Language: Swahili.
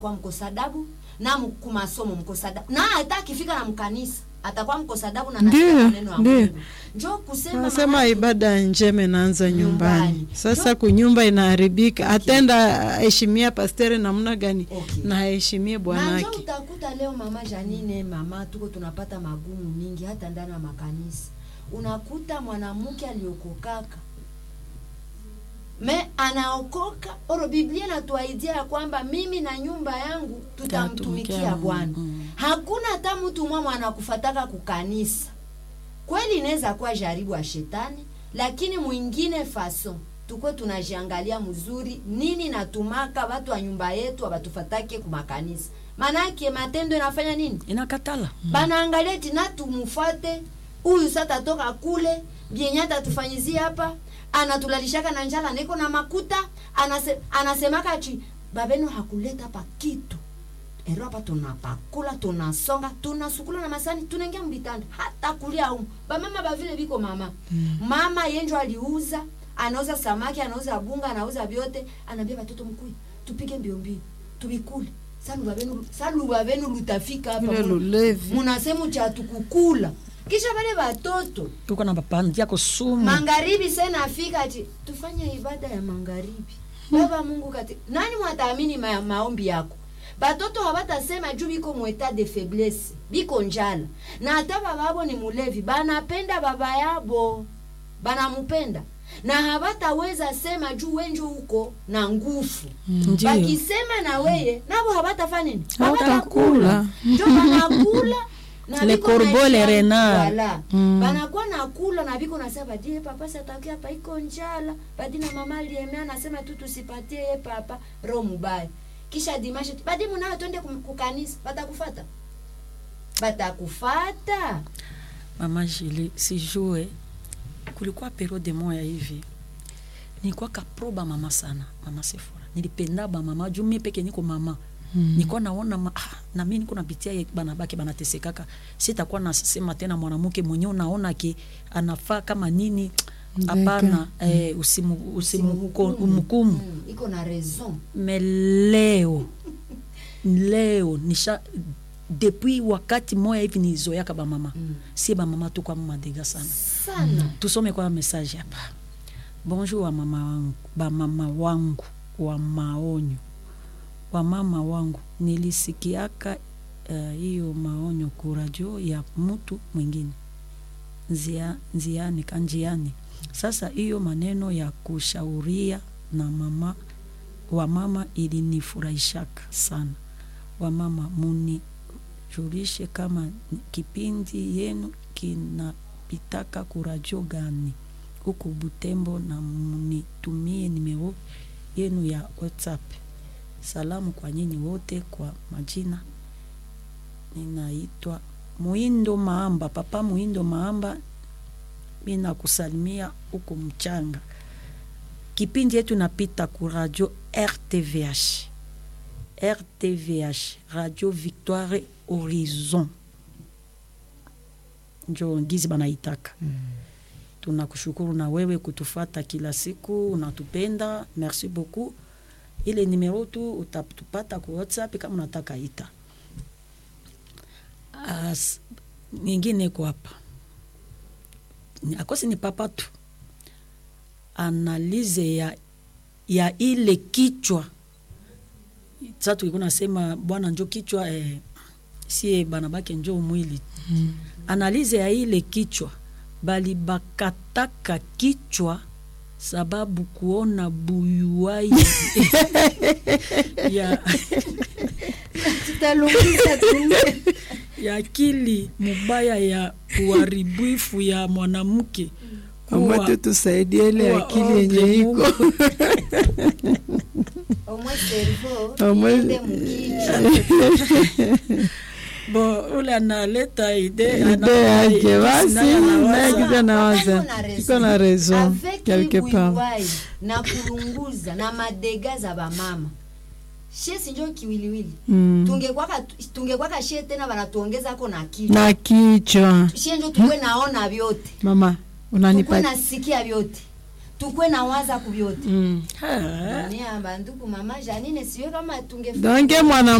kwa mkosa adabu na mu- kumasomo mkosa adabu na hata akifika na mkanisa atakuwa mkosa adabu na Ndiyo, anasikia maneno ya ndiyo. Mungu. Njoo kusema Nasema maana- ibada njema inaanza nyumbani. Nyumbani. Sasa No. kunyumba inaharibika, atenda aheshimia pastere namna gani Okay. na aheshimie na njoo bwanake. utakuta leo mama Janine, mama tuko tunapata magumu mingi hata ndani ya makanisa. Unakuta mwanamke aliokokaka me anaokoka oro, Biblia inatuaidia ya kwamba mimi na nyumba yangu tutamtumikia Tutamtumikia Bwana. Mungu. Hakuna hata mtu mwamwe anakufataka kukanisa. Kweli inaweza kuwa jaribu ya shetani, lakini mwingine faso tukwe tunajiangalia mzuri nini natumaka watu wa nyumba yetu abatufatake kumakanisa. Manake matendo inafanya nini? inakatala banaangalia tina tumufate huyu sasa toka kule bienya atatufanyizia hapa anatulalishaka na njala niko na makuta anase, anasemaka chi babenu hakuleta hapa kitu ero hapa tunapakula tunasonga tunasukula na masani tunaingia mbitanda hata kulia umu bamama bavile biko mama mm. mama yenjo aliuza anauza samaki anauza bunga anauza vyote anaambia watoto mkui tupige mbio mbio tubikule saluba benu saluba benu lutafika hapa Vile muna- lulevi. munasemu cha tukukula kisha wale watoto tuko na bapandia kusumu magharibi sena afika ati tufanye ibada ya magharibi baba mungu kati nani mwataamini ma, maombi yako batoto hawatasema juu biko mweta de faiblesse biko njala na hata bababo ni mulevi banapenda baba yabo banamupenda na hawataweza sema juu wenjo huko na nguvu Ndiyo. bakisema na weye nabo hawatafanya nini Hawatakula. njo banakula na Le biko corbeau, naisha- le renard. Voilà. Mm. banakuwa nakula na biko nasema badie papa satakia hapa iko njala badi na mama aliemea nasema tu tusipatie ye papa roho mubaya kisha dimashe badi munayo twende kum- kukanisa batakufata batakufata mama Jili sijue kulikuwa periode moya hivi nilikuwa kaproba mama sana mama Sefora nilipenda ba mama juu mimi peke niko mama mm. nilikuwa naona ma, ah, na mimi niko napitia ye bana bake banatesekaka sitakuwa nasema tena mwanamke mwenyewe unaona ki anafaa kama nini hapana eh, usimu usimu umhukumu Mm, iko na raison me leo leo nisha depuis wakati moya hivi nizoyaka bamama Mm. sie bamama tukwa madega sana sana tusome kwa message hapa bonjour wa mama wangu bamama wangu wa maonyo wa mama wangu nilisikiaka eh, hiyo uh, maonyo kurajo ya mtu mwingine Nzia, nziani kanjiani sasa hiyo maneno ya kushauria na mama wa mama ilinifurahishaka sana wamama munijulishe kama ni- kipindi yenu kinapitaka kurajo gani huku Butembo na munitumie nimero yenu ya WhatsApp. Salamu kwa nyinyi wote, kwa majina ninaitwa Muindo Maamba, papa Muindo Maamba, mi nakusalimia huku mchanga. Kipindi yetu napita ku radio RTVH, RTVH, Radio Victoire Horizon, njo ngizi banaitaka tunakushukuru na wewe kutufata kila siku, unatupenda. Merci beaucoup. Ile nimero tu utatupata ku WhatsApp kama unataka ita. As, nyingine iko hapa Ni- akosi ni papa tu analize ya, ya ile kichwa sa tulikuwa nasema bwana njo kichwa eh, sie bana bake njo mwili mm. analize ya ile kichwa bali bakataka kichwa sababu kuona buyuwai ya, tutalungiza tu ya akili mubaya ya uharibifu ya mwanamke Mama kuwa- tu tusaidie ile kuwa akili yenye ordre iko Mungu. omwe servo Omwe- iende mukichwa bo ule analeta ide ide yake basi naye kiza Iko nawaza na raison. iko na raison Avec quelque part wiwai na kulunguza na madega za bamama she sinjo kiwiliwili Mm. tungekwaka tungekwaka she tena banatuongezako na kichwa na kichwa she njo tukwe naona vyote mama tukwe unanipa nasikia vyote tukwe na waza kubyote mm. Ah. Mia banduku mama Janine siwe kama tunge donke mwana